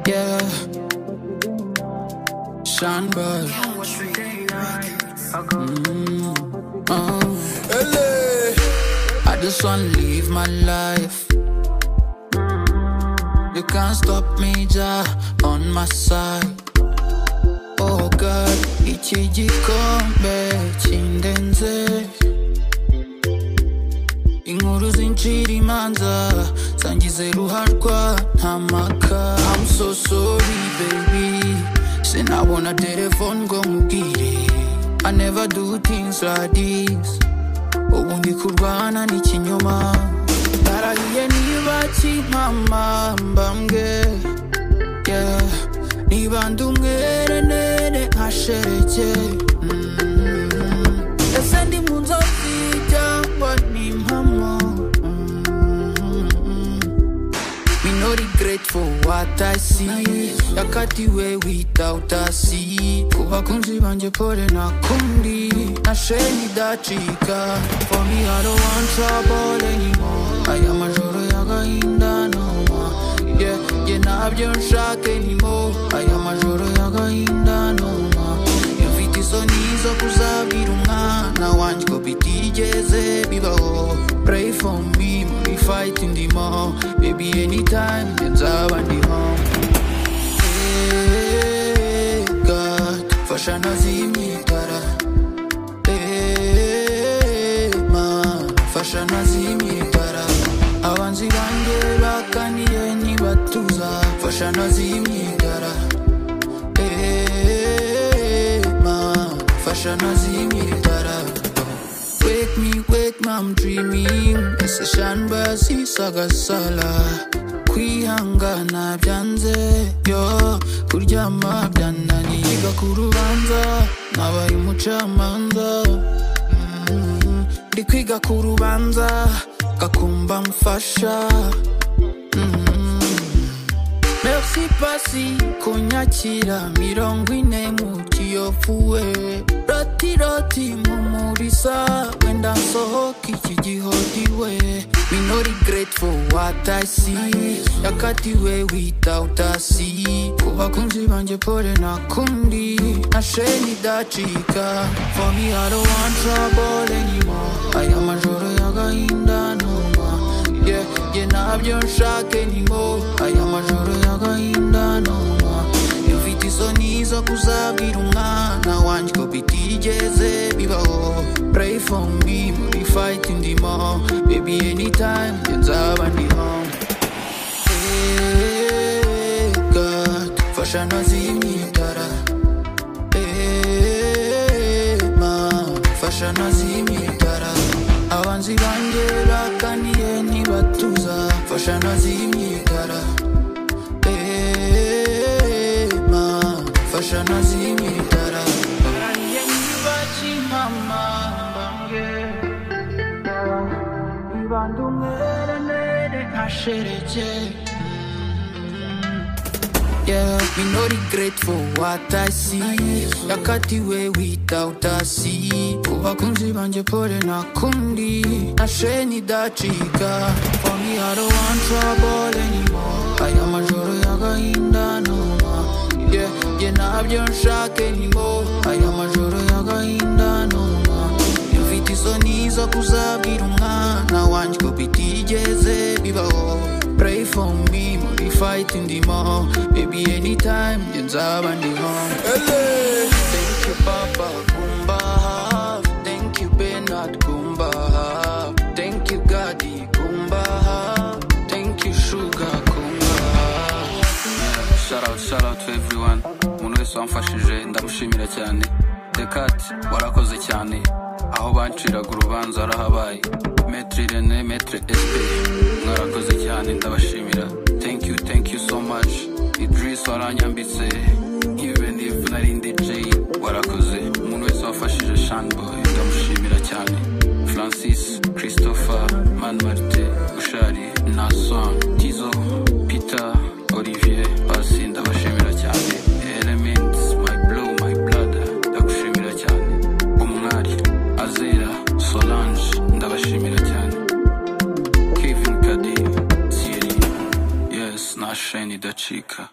Yeah. Shine bright. Oh. LA. I just wanna live my life. You can't stop me, Jah, on my side. Oh God, iki gikombe kindenze. Inkuru zincira imanza zangize ruharwa nta maka I'm so sorry baby sinabona telefone ngo nkubwire I never do things like this ubu ndi kurwana n'ikinyoma narahiye niba kimpama mbambwe yeah. niba ndi umwere nene nkashereke Mm. ese ndi mu nzozi cyangwa ni impamo Mm. Me no regret for what I see Yakatiwe without a see Ku bakunzi banjye pole nakundi Nashe nidacika For me I don't want trouble anymore Aya majoro y'agahinda no more Yeah, yeah ntabyo nshaka anymore Aya majoro y'agahinda no more Mfite isoni zo kuzabwira umwana wanjye ko bitigeze bibaho Pray for me muri fight ndimo Baby anytime njye nzaba ndimo Hey God, fasha nazimye itara Hey man, fasha nazimye itara Abanzi banjye bakaniye ntibatuza Fasha nazimye itara Hey, man, fashion as in itara. Wake me, wake me, I'm dreaming. Ese shamba sisagasala. kwihangana byanze yo kuryama byananiye Yiga ku rubanza nabaye umucamanza Mm, ndi kwiga ku rubanza gakumba mfasha Merci pasi kunyakira mirongo ine mu kiyovuwe roti roti mumurisa wenda nsohoka iki gihodiwe We no regret for what I see yakatiwe without a see ku bakunzi banjye pole nakundi nashe nidacika for me I don't want trouble anymore aya majoro y'agahinda no more yeah, yeah, ntabyo nshaka anymore aya majoro y'agahinda no more mfite isoni zo kuzabwira umwana wanjye ko bitigeze bibaho pray for me muri fight ndimo baby anytime njye nzaba ndimo Hey, God, fasha nazimye itara Hey, man, fasha nazimye itara abanzi banjye bakaniye ntibatuza fasha nazimye itara Hey, man, fasha nazimye itara Narahiye niba kimama mbambwe niba ndi umwere nere ntashereke Yeah, me no regret for what I see Yakatiwe without a see Ku bakunzi banjye pole nakundi Nashe nidacika For me I don't want trouble anymore Aya majoro y'agahinda no more Yeah, yeah ntabyo nshaka anymore Aya majoro y'agahinda no more mfite isoni zo kuzabwira umwana wanjye ko bitigeze bibaho pray for me muri fight ndimo baby anytime njye nzaba ndimo thank you papa kumba hafi thank you benard kumba hafi thank you gadi kumba hafi thank you sugar kumba hafi Shout out, shout out to everyone. Umuntu wese wamfashije ndamushimira cyane. Dekat warakoze cyane. Aho banciraga urubanza warahabaye. Maitre Rene, Maitre SP. Mwarakoze cyane ndabashimira. Thank you, thank you so much. Idris waranyambitse. Even if nari ndi J, warakoze. Umuntu wese wafashije Shanboy ndamushimira cyane. Francis, Christopher, Man Marte, Ushari, Nason, Tizo, Peter, Olivier, Pasi ndabashimira cyane. Elements, my blow, my blood, ndagushimira cyane. Umwari, Azera, Solange, ndabashimira cyane. Kevin Kadi, Thierry, yes, nasheni idacika.